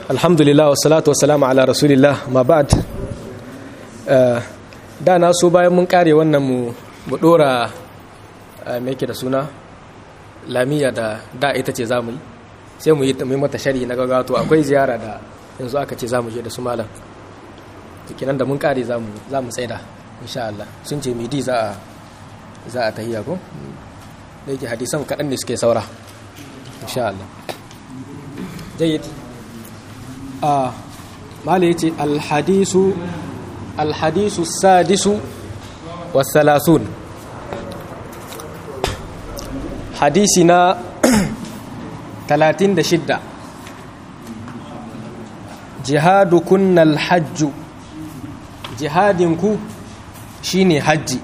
alhamdulillah wa salatu wa salamu ala rasulillah ma ba'd da na so bayan mun kare wannan mu mu dora me yake da suna lamiya da da ita ce zamu yi sai mu yi mata shari na gaggawa to akwai ziyara da yanzu aka ce zamu je da su malam to kenan da mun kare zamu zamu tsaida insha Allah sun ce midi za a za a tahiya ko da yake hadisan kaɗan ne suke saura insha Allah jayyid a mala yace alhadisu alhadisu sadisu wasalasun hadisi na 36 jihadu kunnal hajju jihadinku shine hajji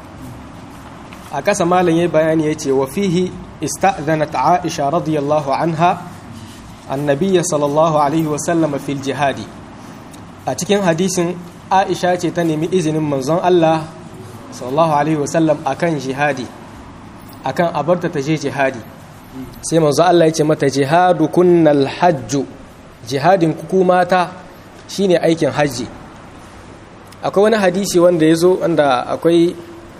a ƙasa malam yayi bayani yace wa fihi ista'dhanat aisha radiyallahu anha annabiya sallallahu alaihi wasallam fil jihadi a cikin hadisin aisha ce ta nemi izinin manzon Allah sallallahu alaihi wasallam akan jihadi akan abarta ta je jihadi sai manzon Allah ya ce mata jihadu kunnal hajju jihadin ku mata shine aikin hajji akwai wani hadisi wanda ya zo wanda akwai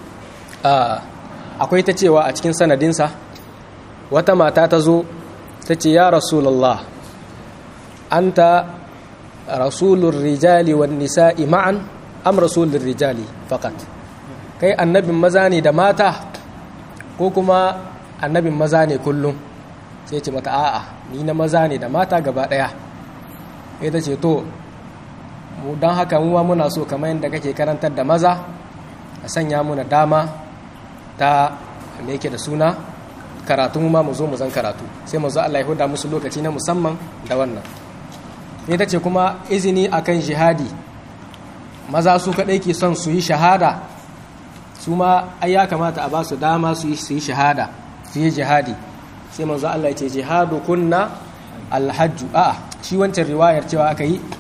akwai ta cewa a cikin sanadinsa wata mata ta zo ta ce ya rasulallah anta rasulun rijali wa nisa'i ma'an am rasulun rijali fakat kai annabin maza ne da mata ko kuma annabin maza ne kullum sai ce mata a'a ni na maza ne da mata gaba daya ita ce to mu don haka mu ma muna so kamar yadda kake karantar da maza a sanya muna dama ta me yake da suna karatu mu ma mu zo mu zan karatu sai mu zo Allah ya huda musu lokaci na musamman da wannan ita ce kuma izini akan jihadi maza su kadai ke son su yi shahada su ma ai ya kamata a ba su dama su yi shahada su yi jihadi sai manzo Allah ya ce jihadu kunna alhajju a'a shi wancan riwayar cewa aka yi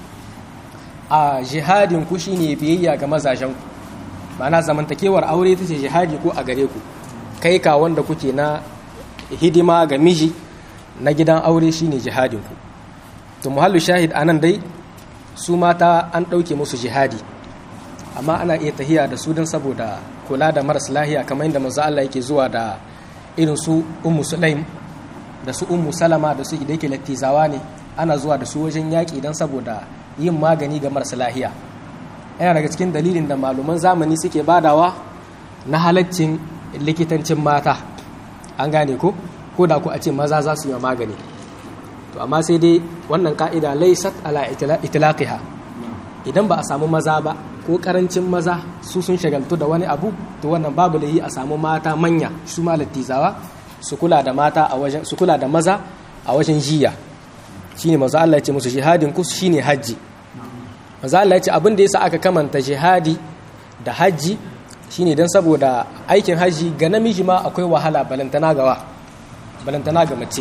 a jihadin ku shine biyayya ga mazajen ku ma'ana zamantakewar aure ta ce jihadi ko a gare ku kai ka wanda kuke na hidima ga miji na gidan aure shine jihadin ku to muhallu shahid anan dai su mata an ɗauke musu jihadi amma ana iya tahiya da su don saboda kula da maras lahiya kamar yadda manzo Allah yake zuwa da irin su ummu sulaim da su ummu salama da su da yake lattizawa ne ana zuwa da su wajen yaƙi don saboda yin magani ga maras lahiya yana daga cikin dalilin da malaman zamani suke badawa na halaccin likitancin mata an gane ko ko da ku a ce maza za su yi magani to amma sai dai wannan ka'ida laysat ala itlaqiha idan ba a samu maza ba ko karancin maza su sun shagaltu da wani abu to wannan babu layi a samu mata manya su ma lattizawa su kula da mata a wajen su kula da maza a wajen jiya shine manzo Allah ya ce musu jihadin ku shine haji manzo Allah ya ce abin da yasa aka kamanta jihadi da haji shine dan saboda aikin haji ga namiji ma akwai wahala balantana gawa balantana ga mace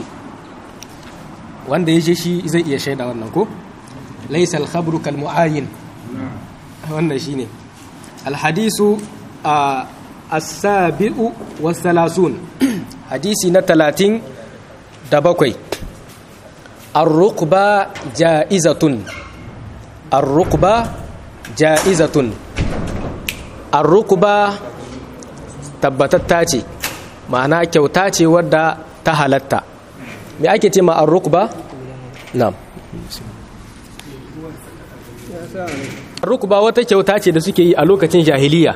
wanda ya je shi zai iya shaida wannan ko laysa al-khabru kal mu'ayyin wannan shine al-hadisu as-sabi'u was-salasun hadisi na talatin da bakwai ar-rukba ja'izatun ar-rukba ja'izatun ar-rukba tabbatatta ce ma'ana kyauta ce wadda ta halatta me ake ce ma ar-rukba na'am ar-rukba wata kyauta ce da suke yi a lokacin jahiliya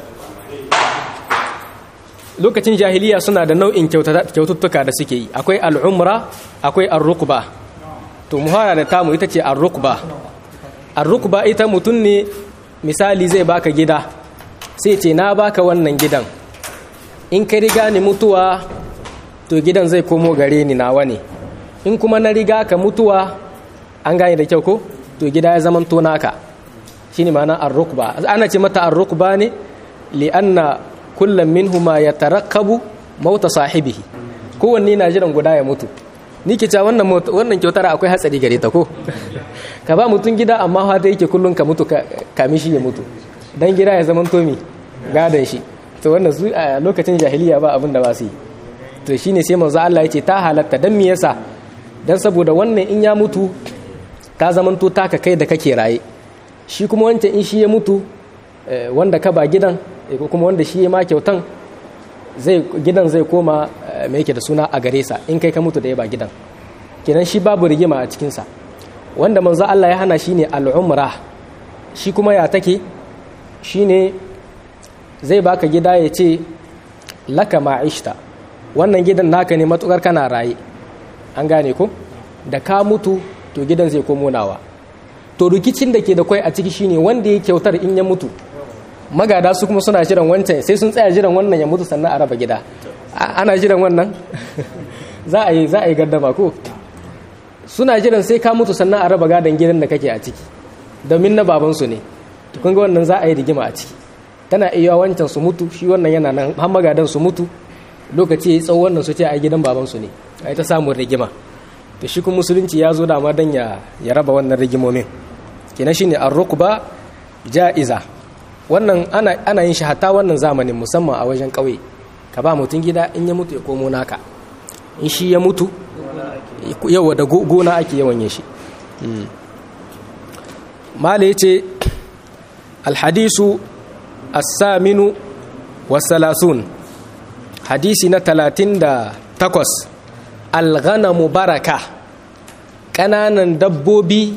lokacin jahiliya suna da nau'in kyaututtuka da suke yi akwai al'umra akwai ar-rukba to muhara da tamu ita ce ar-rukba ar-rukba ita mutum ne misali zai baka gida sai ce na baka wannan gidan in ka riga ni mutuwa to gidan zai komo gare ni nawa ne in kuma na riga ka mutuwa an gane da kyau ko to gida ya zaman to naka shine ma'ana ar-rukba ana ce mata ar-rukba ne li'anna kullum minhuma ya tarakkabu mauta sahibihi kowanne na jiran guda ya mutu ni ke cewa wannan wannan kyautar akwai hatsari gare ta ko ka ba mutum gida amma fa da yake kullun ka mutu kami shi ya mutu dan gida ya zaman tomi gadan shi to wannan su a lokacin jahiliya ba abin da ba su yi to shine sai manzo Allah yace ta halatta dan me yasa dan saboda wannan in ya mutu ta zamanto taka kai da kake raye shi kuma wancan in shi ya mutu wanda ka ba gidan ko kuma wanda shi ya ma kyautan zai gidan zai koma mai yake da suna a gare sa in kai ka mutu da ya ba gidan kenan shi babu rigima a cikinsa wanda manzo Allah ya hana shine al'umra shi kuma ya take shine zai baka gida ya ce laka ma'ishta wannan gidan naka ne matukar kana raye an gane ko da ka mutu to gidan zai komo nawa to rikicin da ke da kwai a ciki shine wanda ya kyautar in ya mutu magada su kuma suna jiran wancan sai sun tsaya jiran wannan ya mutu sannan a raba gida ana jiran wannan za a yi za a yi gardama ko suna jiran sai ka mutu sannan a raba gadon gidan da kake a ciki domin na babansu ne to kun ga wannan za a yi rigima a ciki tana iya wancan su mutu shi wannan yana nan har magadan su mutu lokaci ya yi tsawo wannan su ce a gidan babansu ne a yi ta samun rigima to shi kuma musulunci ya zo dama don ya raba wannan rigimomin kenan shine ar-rukba ja'iza wannan ana ana yin shi hatta wannan zamanin musamman a wajen kauye ka ba mutum gida in ya mutu ya komo naka in shi ya mutu yawa da gona ake yawan yin shi mala yace alhadisu as-saminu was-salasun hadisi na 38 alghanamu baraka ƙananan dabbobi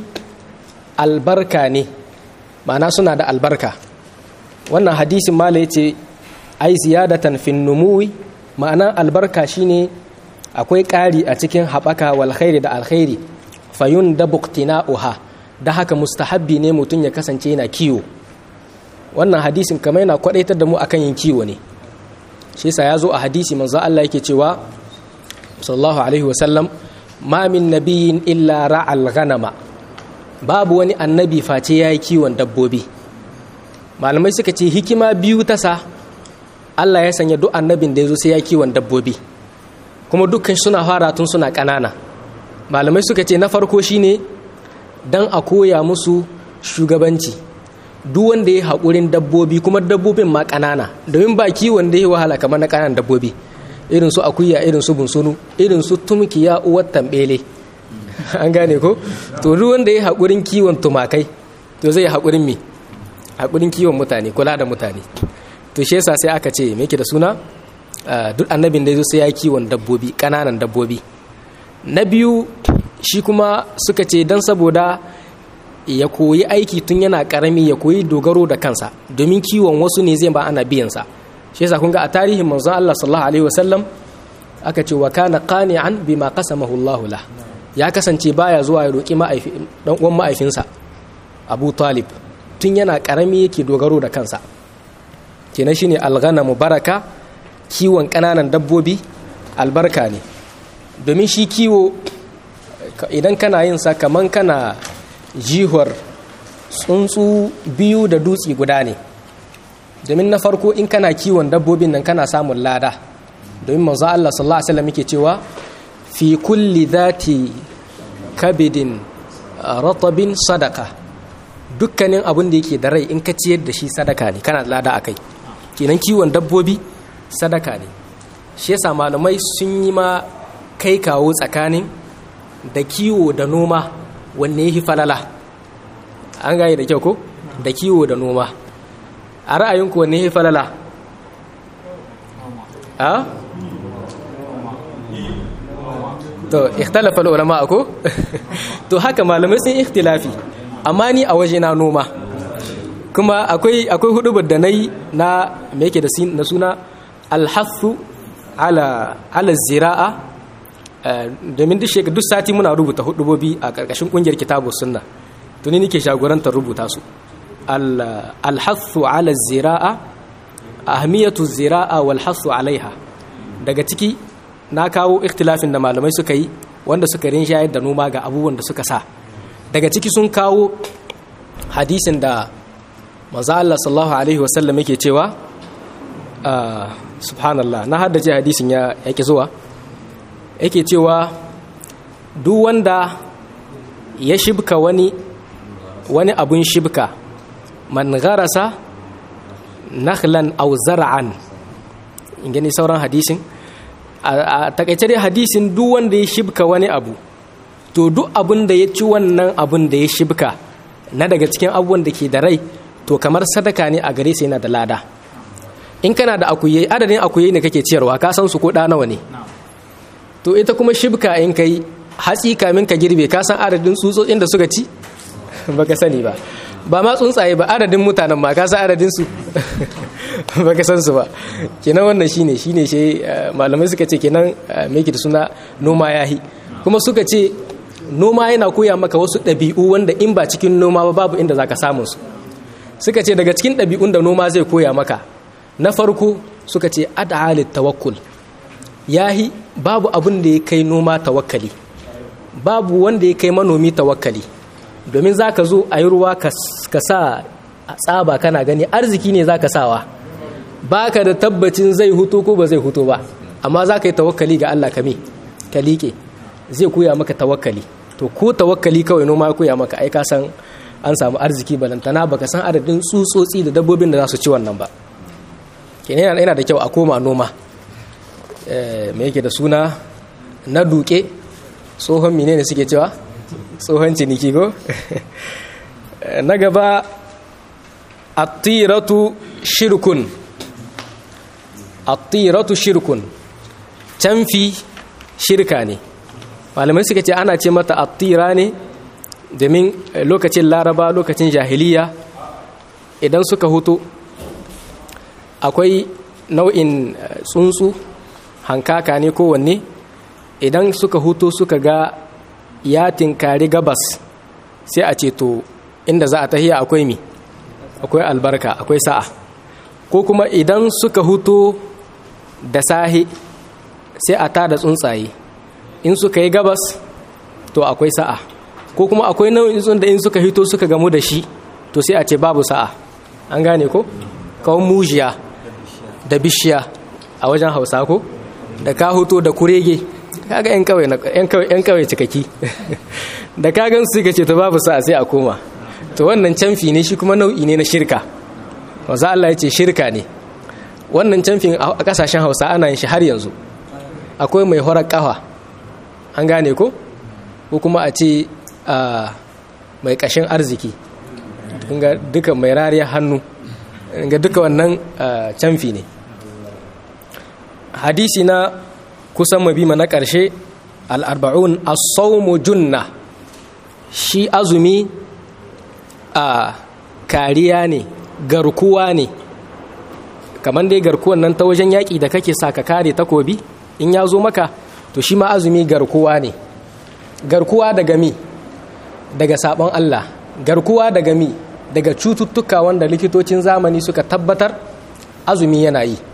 albarka ne ma'ana suna da albarka wannan hadisin mala ya ce ai ziyadatan fin numuwi ma'ana albarka shine akwai ƙari a cikin haɓaka wal khairi da alkhairi fayun da uha da haka mustahabbi ne mutum ya kasance yana kiwo wannan hadisin kamar yana kwadaitar da mu akan yin kiwo ne shi yasa ya zo a hadisi manzo Allah yake cewa sallallahu alaihi wasallam ma min nabiyin illa ra'al ghanama babu wani annabi face yayi kiwon dabbobi malamai suka ce hikima biyu ta sa Allah ya sanya duk annabin da yazo sai ya kiwon dabbobi kuma dukkan suna fara tun suna ƙanana malamai suka ce na farko shine dan a koya musu shugabanci duk wanda ya haƙurin dabbobi kuma dabbobin ma ƙanana domin ba kiwon da ya wahala kamar na ƙananan dabbobi irin su akuya irin su bunsunu irin su tumkiya uwar tambele an gane ko to duk wanda ya haƙurin kiwon tumakai to zai haƙurin me haƙurin kiwon mutane kula da mutane to shi yasa sai aka ce me yake da suna duk annabin da ya zo sai ya kiwon dabbobi ƙananan dabbobi na biyu shi kuma suka ce dan saboda ya koyi aiki tun yana karami ya koyi dogaro da kansa domin kiwon wasu ne zai ba ana biyansa shi yasa kun ga a tarihin manzon Allah sallallahu alaihi wasallam aka ce wa kana qani'an bima qasamahu Allah la ya kasance baya zuwa ya roki ma'aifi dan uwan ma'aifinsa Abu Talib tun yana karami yake dogaro da kansa kenan shine alghanamu baraka kiwon kananan dabbobi albarka ne domin shi kiwo idan kana yin sa kaman kana jihar tsuntsu biyu da dutse guda ne domin na farko in kana kiwon dabbobin nan kana samun lada domin manzo Allah sallallahu alaihi wasallam yake cewa fi kulli dhati kabidin ratabin sadaka dukkanin abin da yake da rai in ka ciyar da shi sadaka ne kana lada akai kenan kiwon dabbobi sadaka ne shi yasa malamai sun yi ma kai kawo tsakanin da kiwo da noma wanne ya fi falala an gane da kyau ko da kiwo da noma a ra'ayinku wanne ya fi falala a? to ikhtalafa ulama ko to haka malamai sun ikhtilafi amma ni a waje na noma kuma akwai akwai hudubar da nayi na me yake da suna alhathu ala ala zira'a domin duk shekaru duk sati muna rubuta hudubobi a ƙarƙashin ƙungiyar kitabu sunna tuni nake shagorantar rubuta su alhathu ala zira'a ahmiyatu zira'a wal hathu alaiha daga ciki na kawo ikhtilafin da malamai suka yi wanda suka rinshayar da noma ga abubuwan da suka sa daga ciki sun kawo hadisin da manzo Allah sallallahu alaihi wasallam yake cewa subhanallah na haddace hadisin ya yake zuwa yake cewa duk wanda ya shibka wani wani abun shibka man garasa nakhlan aw zar'an in gani sauran hadisin a takaice dai hadisin duk wanda ya shibka wani abu to duk abin da ya ci wannan abin da ya shibka na daga cikin abubuwan da ke da rai to kamar sadaka ne a gare sa yana da lada in kana da akuye adadin akuye ne kake ciyarwa ka san su ko da nawa ne to ita kuma shibka in kai hatsi kamin ka girbe ka san adadin tsutsotsin da suka ci baka sani ba ba ma tsuntsaye ba adadin mutanen ma ka san adadin su baka san su ba kenan wannan shine shine shi malamai suka ce kenan me da suna noma yahi kuma suka ce noma yana koya maka wasu ɗabi'u wanda in ba cikin noma ba babu inda zaka samu su suka ce daga cikin ɗabi'un da noma zai koya maka na farko suka ce ad'alit tawakkul yahi babu abin da ya kai noma tawakkali babu wanda ya kai manomi tawakkali domin za ka zo a yi ruwa ka sa tsaba kana gani arziki ne za ka sawa ba ka da tabbacin zai hutu ko ba zai hutu ba amma za ka yi tawakkali ga Allah kame ka liƙe zai koya maka tawakkali to ko tawakkali kawai noma ya koya maka ai ka san an samu arziki balantana baka san adadin tsutsotsi da dabbobin da za su ci wannan ba kenan yana da kyau a koma noma me yake da suna na duke tsohon menene suke cewa tsohon ciniki ko na gaba attiratu shirkun attiratu shirkun canfi shirka ne malamai suka ce ana ce mata attira ne domin lokacin laraba lokacin jahiliya idan suka hutu akwai nau'in tsuntsu hankaka ne kowanne idan suka hutu suka ga ya tinkari gabas sai a ce to inda za a tahiya akwai mi akwai albarka akwai sa'a ko kuma idan suka hutu da sahi sai a tada tsuntsaye in suka yi gabas to akwai sa'a ko kuma akwai nau'in tsuntsun da in suka hito suka gamu da shi to sai a ce babu sa'a an gane ko kawon mujiya da bishiya a wajen hausa ko da ka huto da kurege kaga yan kawai yan kawai cikaki da ka gan su ce to babu sa'a sai a koma to wannan canfi ne shi kuma nau'i ne na shirka wanzu Allah ya ce shirka ne wannan canfin a kasashen hausa ana yin shi har yanzu akwai mai horar kafa an gane ko ko kuma a ce mai kashin arziki duka mai rariya hannu ga duka wannan canfi ne hadisi na kusan mabima na ƙarshe al'arba'un as-sawmu junna shi azumi a kariya ne garkuwa ne kamar dai garkuwan nan ta wajen yaƙi da kake sa ka kare takobi in ya zo maka to shi ma azumi garkuwa ne garkuwa daga mi daga sabon Allah garkuwa daga mi daga cututtuka wanda likitocin zamani suka tabbatar azumi yana yi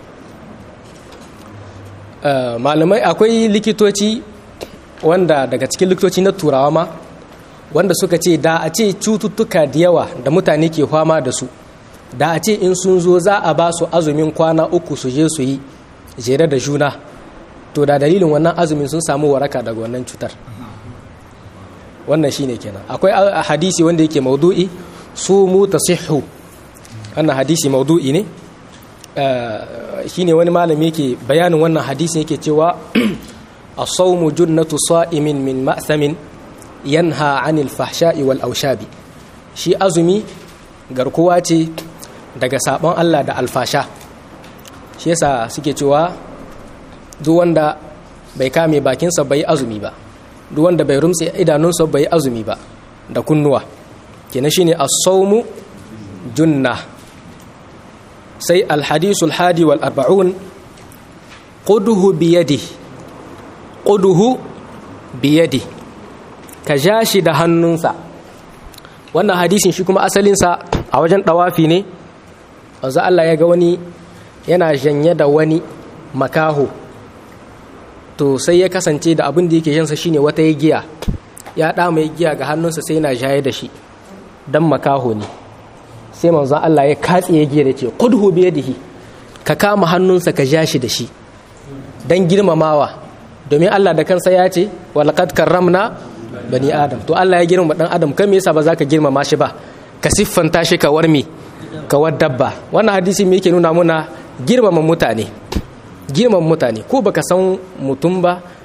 malamai akwai likitoci wanda daga cikin likitoci na turawa ma wanda suka ce da a ce cututtuka da yawa da mutane ke fama da su da a ce in sun zo za a ba su azumin kwana uku su je su yi jere da juna to da dalilin wannan azumin sun samu waraka daga wannan cutar wannan shine kenan akwai hadisi wanda yake maudu'i su mu tasihhu wannan hadisi maudu'i ne shine wani malami yake bayanin wannan hadisi yake cewa as-sawmu junnatu sa'imin min ma'thamin yanha 'anil fahsha'i wal aushabi shi azumi garkuwa ce daga sabon Allah da alfasha shi yasa suke cewa duk wanda bai kame bakinsa bai azumi ba duk wanda bai rumtse idanunsa bai azumi ba da kunnuwa kenan shine as-sawmu junna sai al-hadisu al-hadi wal arba'un quduhu bi yadi quduhu bi yadi ka ja shi da hannunsa wannan hadisin shi kuma asalinsa a wajen dawafi ne wanzu Allah ya ga wani yana janye da wani makaho to sai ya kasance da abin da yake yansa shine wata ya giya ya ɗa mai giya ga hannunsa sai yana jaye da shi dan makaho ne sai manzo Allah ya katse ya giya da ce qudhu bi yadihi ka kama hannunsa ka ja shi da shi dan girmamawa domin Allah da kansa ya ce walaqad karramna bani adam to Allah ya girmama dan adam kai me yasa ba za ka girmama shi ba ka siffanta shi ka warmi ka war dabba wannan hadisi me yake nuna muna girmama mutane girman mutane ko baka san mutum ba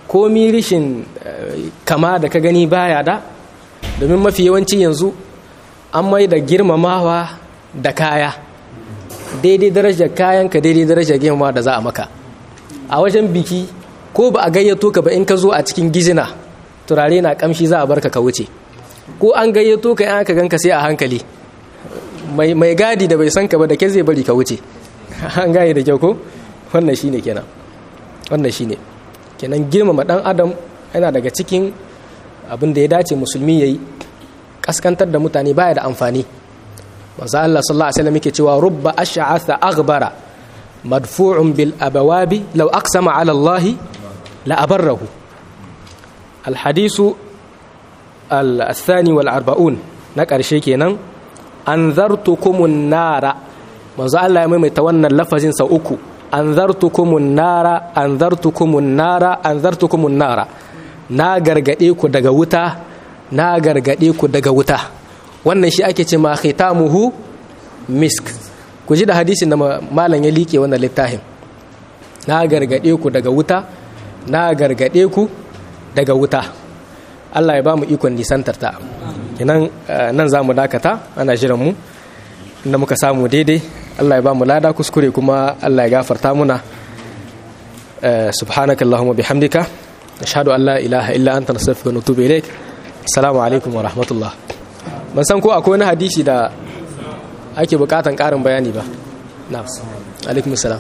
komi rishin kama da ka gani baya da domin mafi yawanci yanzu an mai da girmamawa da kaya daidai darajar kayan ka daidai darajar girmama da za a maka a wajen biki ko ba a gayyato ka ba in ka zo a cikin gizina turare na kamshi za a barka ka wuce ko an gayyato ka in aka ganka sai a hankali mai gadi da bai san ka ba da ke zai bari ka wuce an gaye da kyau ko wannan shine kenan wannan shine kenan girmama dan adam yana daga cikin abin da ya dace musulmi yayi kaskantar da mutane baya da amfani manzo Allah sallallahu alaihi wasallam yake cewa rubba ash'atha aghbara madfu'un bil abawabi law aqsama ala Allah la abarrahu al hadisu al thani wal arba'un na karshe kenan anzartukumun nara manzo Allah ya maimaita wannan lafazin sau uku anzartukumun nara anzartukumun nara anzartukumun nara na gargade ku daga wuta na gargade ku daga wuta wannan shi ake ce ma khitamuhu misk ku ji da hadisin da malam ya liƙe wannan littafin na gargade ku daga wuta na gargade ku daga wuta Allah ya ba mu ikon nisantar ta kenan nan za mu dakata ana jiran mu inda muka samu daidai Allah ya ba mu lada kuskure kuma Allah ya gafarta muna subhanakallahumma bihamdika ashhadu an la ilaha illa anta nastaghfiruka wa natubu ilaik assalamu alaikum wa rahmatullah ban san ko akwai wani hadisi da ake bukatan karin bayani ba na alaikum salam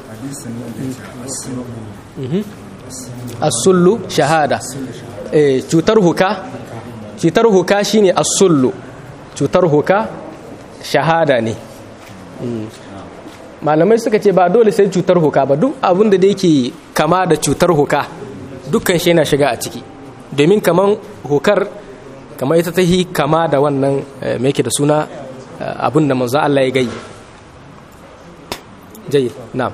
as-sullu shahada eh cutar huka cutar huka shine as-sullu cutar huka shahada ne malamai suka ce ba dole sai cutar huka ba duk abin da yake kama da cutar huka dukkan shi yana shiga a ciki domin kaman hukar kamar ita ta yi kama da wannan mai da suna abin da manzo Allah ya gai jayi na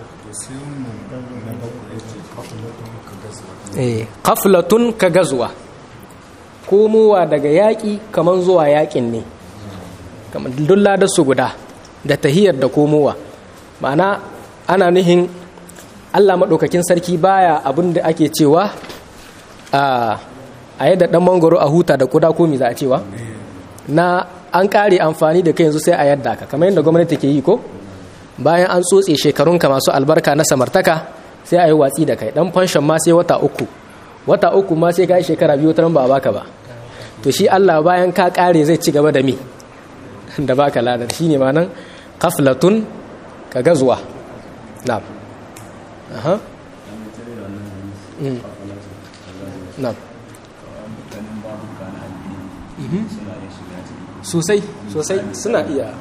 kaflatun ka gazuwa komowa daga yaƙi kamar zuwa yaƙin ne kamar dulla da su guda da tahiyar da komowa ma'ana ana nuhin Allah maɗaukakin sarki baya abin da ake cewa a a yadda dan mangoro a huta da kuda ko mi za a cewa na an kare amfani da kai yanzu sai a yadda ka kamar yadda gwamnati ke yi ko bayan an tsotse shekarunka masu albarka na samartaka sai a yi watsi da kai dan fanshon ma sai wata uku wata uku ma sai ka yi shekara biyu ta ba a baka ba to shi Allah bayan ka kare zai ci gaba da mi da baka ladar shine ma nan kaflatun ka gazuwa na'am aha na'am sosai sosai suna iya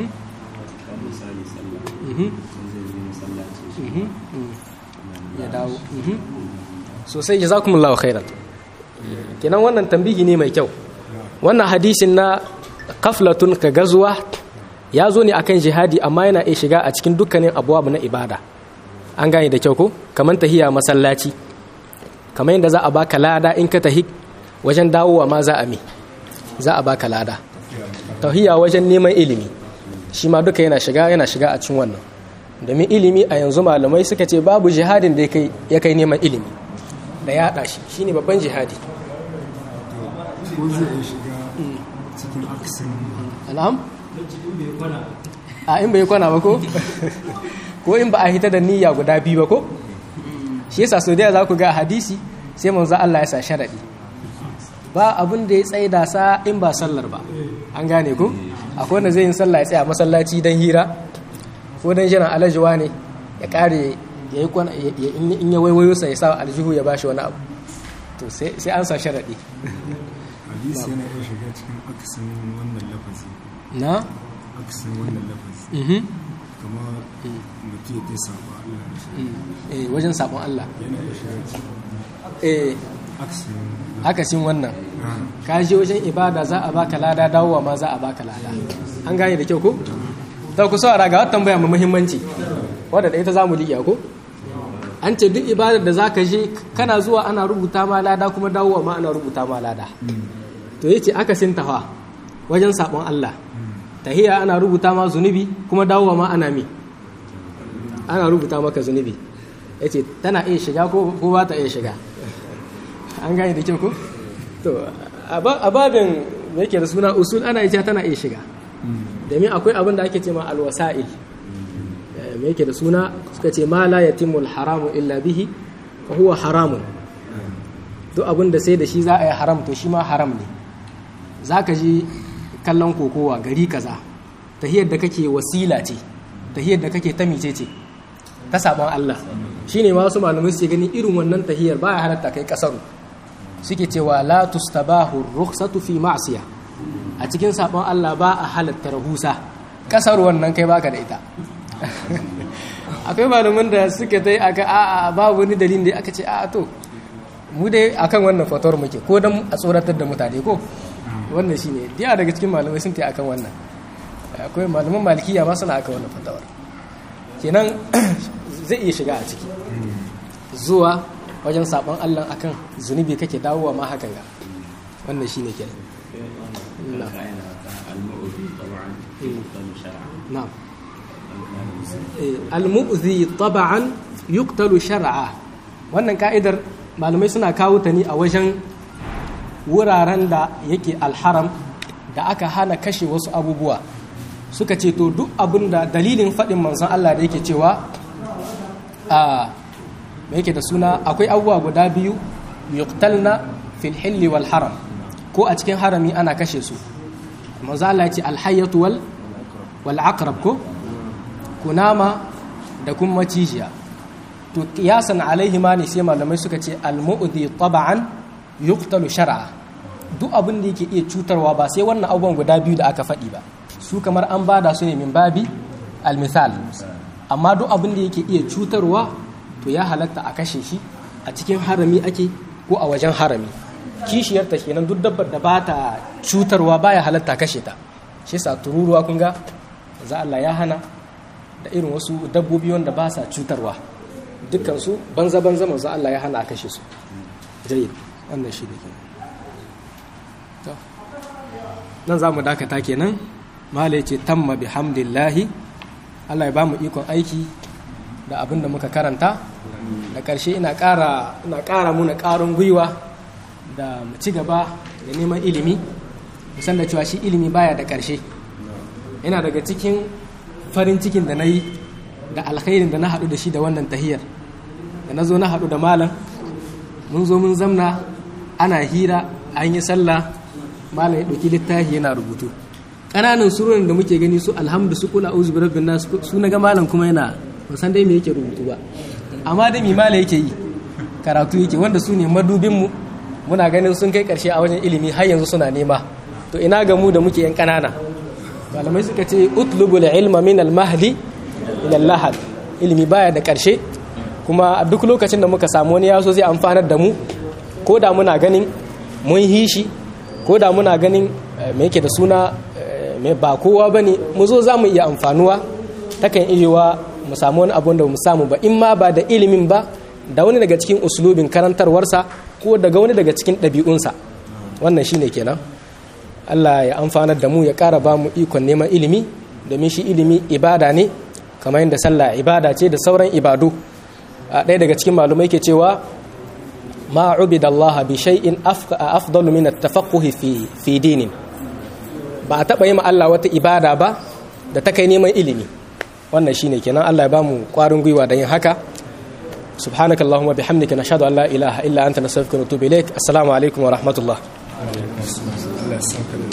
ya dawo sosai jazakumullahu khairan kenan wannan tambihi ne mai kyau wannan hadisin na kaflatun ka gazuwa ya zo ne akan jihadi amma yana iya shiga a cikin dukkanin abuwa na ibada an gane da kyau ko kamar tahiya masallaci kamar yadda za a baka lada in ka tahi wajen dawowa ma za a mi za a baka lada tahiya wajen neman ilimi shi ma duka yana shiga yana shiga a cikin wannan domin ilimi a yanzu malamai suka ce babu jihadin da ya kai neman ilimi da yaɗa shi shine babban jihadi ko zai iya shiga cikin aksin alham a in bai kwana ba ko ko in ba a hita da niyya guda biyu ba ko shi yasa so da za ku ga hadisi sai manzo Allah ya sa sharadi ba abin da ya tsaye da sa in ba sallar ba an gane ku akwai wanda zai yin sallah ya tsaya masallaci dan hira ko dan jiran alajuwa ne ya kare ya yi kwana in ya waiwayo sa ya sa aljihu ya bashi wani abu to sai an sa sharadi hadisi yana iya shiga cikin aksin wannan lafazi na aksin wannan lafazi mhm kamar mutum ya saba Allah da shi eh wajen sabon Allah yana iya shiga cikin eh aksin akasin wannan ah, ka je wajen ibada za a baka lada dawowa ma za a baka lada an gane da kyau ko ta ku saurara ga wata tambaya mai muhimmanci wadda da ita za mu liƙa ko an ce duk ibadar da za ka je kana zuwa ana rubuta ma lada kuma dawowa ma ana rubuta ma lada to yace akasin tafa wajen sabon Allah tahiya ana rubuta ma zunubi kuma dawowa ma ana mi ana rubuta maka zunubi yace tana iya shiga ko ko ba ta iya shiga an gane da kyau ko to a babin me yake da suna usul ana ita tana iya shiga domin akwai abin da ake ce ma alwasa'il me yake da suna suka ce ma la yatimul haramu illa bihi fa huwa haramun duk abin da sai da shi za a yi haram to shi ma haram ne za ka ji kallon kokowa gari kaza tahiyar da kake wasila ce tahiyar da kake ta mice ce ta sabon Allah shine ma wasu malamai suke gani irin wannan tahiyar baya halatta kai kasaru suke cewa la tustabahu rukhsatu fi ma'siya a cikin sabon Allah ba a halatta rahusa kasar wannan kai baka da ita akwai malaman da suke dai aka a a babu wani dalilin da aka ce a to mu dai akan wannan fatawar muke ko dan a tsoratar da mutane ko wannan shine diya daga cikin malamai sun ta akan wannan akwai malaman malikiya ma suna akan wannan fatawar kenan zai iya shiga a ciki zuwa wajen sabon Allah akan zunubi kake dawowa ma hakan ga wannan shine kenan na'am al-mu'zi taba'an yuqtalu shar'a wannan ka'idar malamai suna kawo ta ne a wajen wuraren da yake alharam da aka hana kashe wasu abubuwa suka ce to duk abin da dalilin faɗin manzon Allah da yake cewa a me yake da suna akwai abubuwa guda biyu yuqtalna fil hilli wal haram ko a cikin harami ana kashe su manzon Allah ya ce alhayyatu wal wal aqrab ko kunama da kuma macijiya to kiyasan alaihi ma ne sai malamai suka ce almu'di taba'an yuqtalu shar'a duk abin da yake iya cutarwa ba sai wannan abubuwan guda biyu da aka faɗi ba su kamar an bada su ne min babi almisal amma duk abin da yake iya cutarwa to ya halatta a kashe shi a cikin harami ake ko a wajen harami kishiyar ta kenan duk dabbar da ba ta cutarwa baya halatta kashe ta shi sa tururuwa kun ga za Allah ya hana da irin wasu dabbobi wanda ba sa cutarwa dukkansu banza-banza manzo Allah ya hana a kashe su jayi wannan shi da ke nan za mu dakata kenan mala ya ce tamma bi hamdillahi Allah ya ba mu ikon aiki da abin da muka karanta da ƙarshe ina ƙara muna ƙarin gwiwa da mu ci gaba da neman ilimi musan da cewa shi ilimi baya da ƙarshe yana daga cikin farin cikin da na yi da alkhairin da na haɗu da shi da wannan tahiyar da na zo na haɗu da malam mun zo mun zamna ana hira an yi sallah malam ya ɗauki littafi yana rubutu ƙananan surorin da muke gani su alhamdu su kula uzu birabbin nasu su na ga malam kuma yana ban san dai me yake rubutu ba amma dai mi malam yake yi karatu yake wanda su ne madubinmu muna ganin sun kai ƙarshe a wajen ilimi har yanzu suna nema to ina ga mu da muke yan ƙanana malamai suka ce utlubul ilma min al-mahdi ila lahad ilimi baya da karshe kuma a duk lokacin da muka samu wani yaso zai amfanar da mu ko da muna ganin mun hishi ko da muna ganin me yake da suna me ba kowa bane mu zo za mu iya amfanuwa takan iya mu samu wani abu da mu samu ba in ma ba da ilimin ba da wani daga cikin uslubin karantarwarsa ko daga wani daga cikin ɗabi'unsa wannan shine kenan Allah ya amfanar da mu ya ƙara ba mu ikon neman ilimi domin shi ilimi ibada ne kamar yadda sallah ibada ce da sauran ibadu a ɗaya daga cikin malumai ke cewa ma ubida Allah bi shay'in afdalu min at-tafaqquh fi fi dinin ba a taɓa yi ma Allah wata ibada ba da ta kai neman ilimi wannan shine kenan Allah ya ba mu ƙwarin gwiwa da yin haka subhanakallahumma bihamdika nashhadu an la ilaha illa anta nastaghfiruka wa natubu ilaik assalamu alaikum wa rahmatullah Allah ya saka